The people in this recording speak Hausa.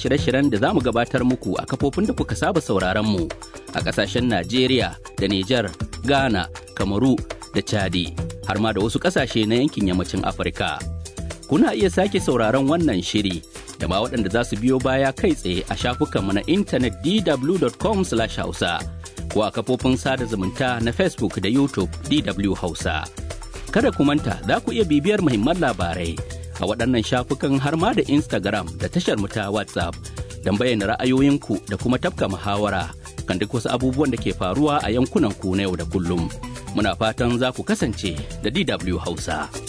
shirye-shiryen da za mu gabatar muku a kafofin da kuka saba sauraron mu a ƙasashen Najeriya da Nijar, Ghana, Kamaru da Chadi, har ma da wasu ƙasashe na yankin yammacin Afirka. Kuna iya sake sauraron wannan shiri da ma waɗanda za su biyo baya kai tsaye a shafukanmu na intanet dw.com/hausa ko a kafofin sada zumunta na Facebook da YouTube DW Hausa. Kada ku manta za ku iya bibiyar muhimman labarai a waɗannan shafukan har ma da Instagram da tashar mu ta WhatsApp don bayyana ra'ayoyinku da kuma tafka muhawara kan duk wasu abubuwan da ke faruwa a yankunan ku na yau da kullum. Muna fatan za ku kasance da DW Hausa.